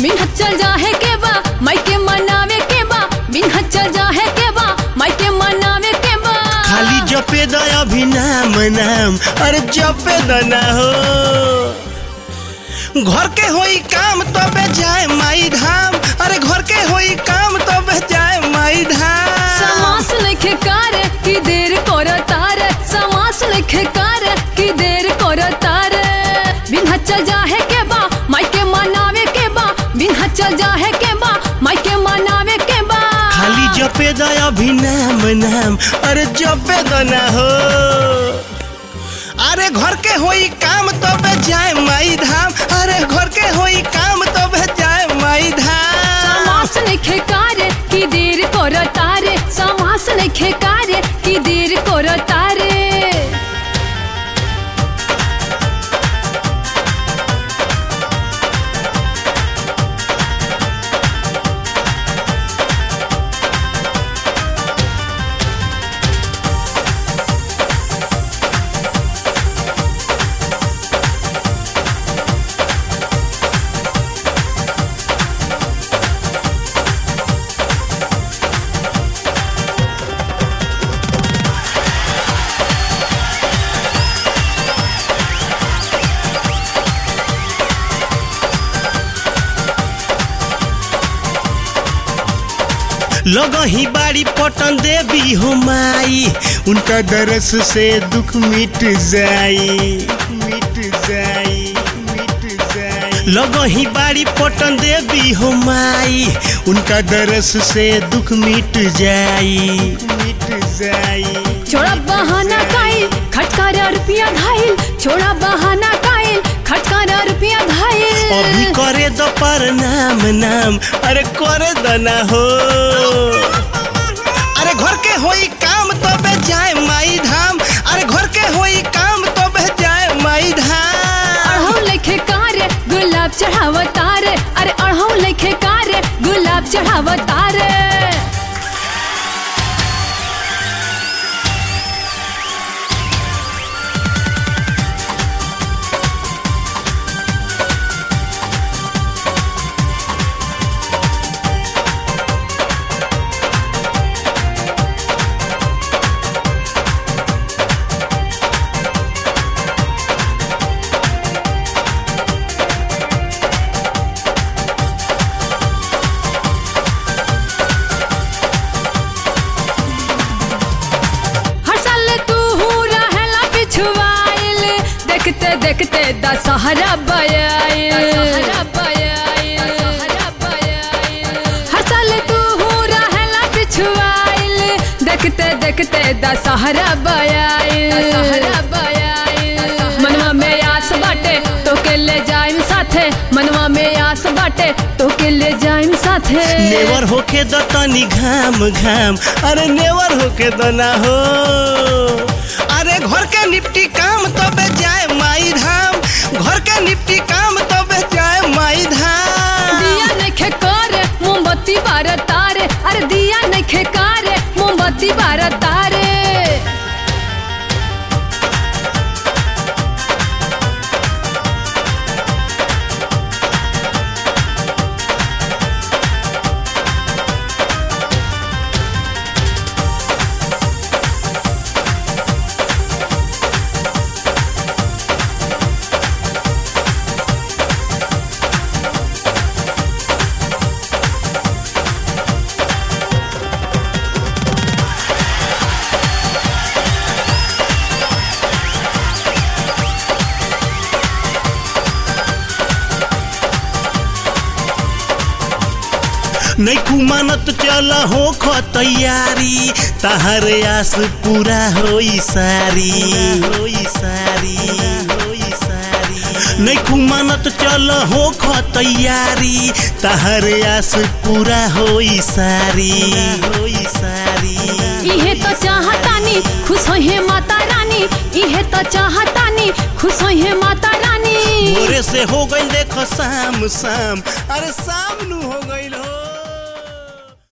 मिन्हत चल जाहे के बा मायके मनावे के बा मिन्हत चल जाहे के बा मायके मनावे के बा खाली जपे द अभी नाम नाम अरे जपे द ना हो घर के होई काम तबे जाए माई धाम अरे घर के होई काम तबे जाए माई धाम समास लिखे कार की देर कर तार समास लिखे कार की देर कर तार मिन्हत चल जाहे के बा मायके मनावे के बा मिन्हत चल जाहे के बा मायके मनावे के बा खाली जपे द अभी नाम नाम अरे जपे द ना हो अरे घर के होई काम तबे जाए माई धाम अरे घर के होई काम तबे जाए माई धाम समास लिखे कार की देर कर तार समास लिखे कार की देर कर तारे लगही बाड़ी पटन देवी हो माई उनका दरस से दुख मिट जाई मिट जाई मिट जाई लगही बाड़ी पटन देवी हो माई उनका दरस से दुख मिट जाई मिट जाई छोड़ा बहाना काइल खटकारा रुपया घायल छोड़ा बहाना काइल खटकारा रुपया घायल अभी करे द पर नाम नाम अरे करे द ना हो अरे घर के होई काम तबे जाए माई धाम अरे घर के होई काम तबे जाए माई धाम अढ़ऊ लेखे कार गुलाब चढ़ाव तार अरे अढ़ऊ लेखे कार गुलाब चढ़ाव तार हर साल तू हूँ रहेला पिछुआइल देखते देखते दशहरा बयाइल हर साल तू हूँ रहेला पिछुआइल देखते देखते दशहरा बयाइल मनवा में आस बाटे तो के ले जाइम साथे मनवा में आस बाटे तो के ले जाइम साथे नेवर होके द तनी घाम घाम अरे नेवर होके द ना हो अरे घर के निपटी काम तबे जाए माई धाम घर के निपटी काम तबे जाए माई धाम दिया नखे कर मोमबत्ती बार तारे अरे दिया नखे कर मोमबत्ती बार तारे नैखू मानत चल हो ख तैयारी तहर आस पूरा होई सारी होई सारी होई सारी नैखू मानत चल हो ख तैयारी तहर आस पूरा होई सारी होई सारी इहे तो चाहतानी खुश होइहे माता रानी इहे तो चाहतानी खुश होइहे माता रानी भोरे से हो गई देख शाम शाम अरे शाम नु हो गई हो